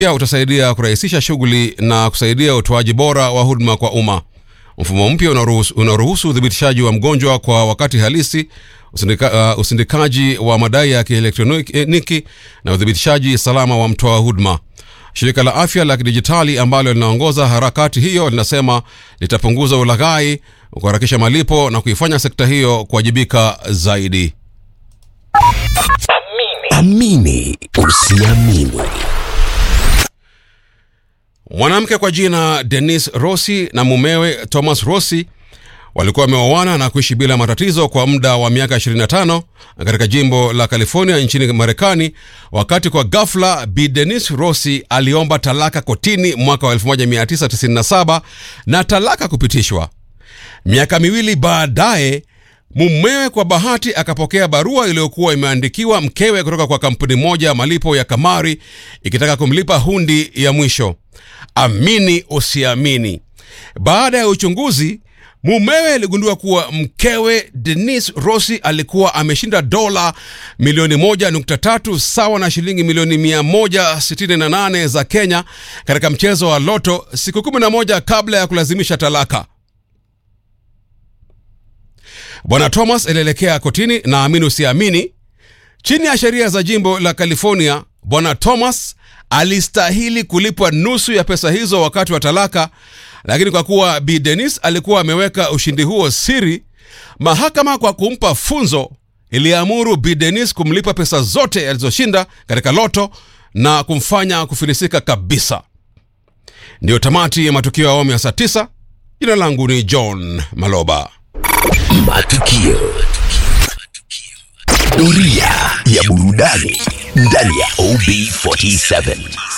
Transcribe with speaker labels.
Speaker 1: pia utasaidia kurahisisha shughuli na kusaidia utoaji bora wa huduma kwa umma. Mfumo mpya unaruhusu unaruhusu uthibitishaji wa mgonjwa kwa wakati halisi, usindika, uh, usindikaji wa madai ya kielektroniki na uthibitishaji salama wa mtoa huduma. Shirika la afya la kidijitali ambalo linaongoza harakati hiyo linasema litapunguza ulaghai, kuharakisha malipo na kuifanya sekta hiyo kuwajibika zaidi.
Speaker 2: Amini usiamini.
Speaker 1: Mwanamke kwa jina Denise Rossi na mumewe Thomas Rossi walikuwa wameoana na kuishi bila matatizo kwa muda wa miaka 25 katika jimbo la California nchini Marekani, wakati kwa ghafla Bi Denise Rossi aliomba talaka kotini mwaka wa 1997 na talaka kupitishwa. Miaka miwili baadaye mumewe kwa bahati akapokea barua iliyokuwa imeandikiwa mkewe kutoka kwa kampuni moja ya malipo ya kamari ikitaka kumlipa hundi ya mwisho. Amini usiamini, baada ya uchunguzi mumewe aligundua kuwa mkewe Denise Rossi alikuwa ameshinda dola milioni moja nukta tatu sawa na shilingi milioni mia moja sitini na nane za Kenya katika mchezo wa loto siku kumi na moja kabla ya kulazimisha talaka. Bwana Thomas alielekea kotini na amini usiamini, chini ya sheria za jimbo la California, Bwana Thomas alistahili kulipwa nusu ya pesa hizo wakati wa talaka, lakini kwa kuwa Bi Denis alikuwa ameweka ushindi huo siri, mahakama kwa kumpa funzo iliamuru Bi Denis kumlipa pesa zote alizoshinda katika loto na kumfanya kufilisika kabisa. Ndiyo tamati ya matukio ya awamu ya saa tisa. Jina langu ni John Maloba.
Speaker 2: Matukio. Doria ya burudani ndani ya OB47.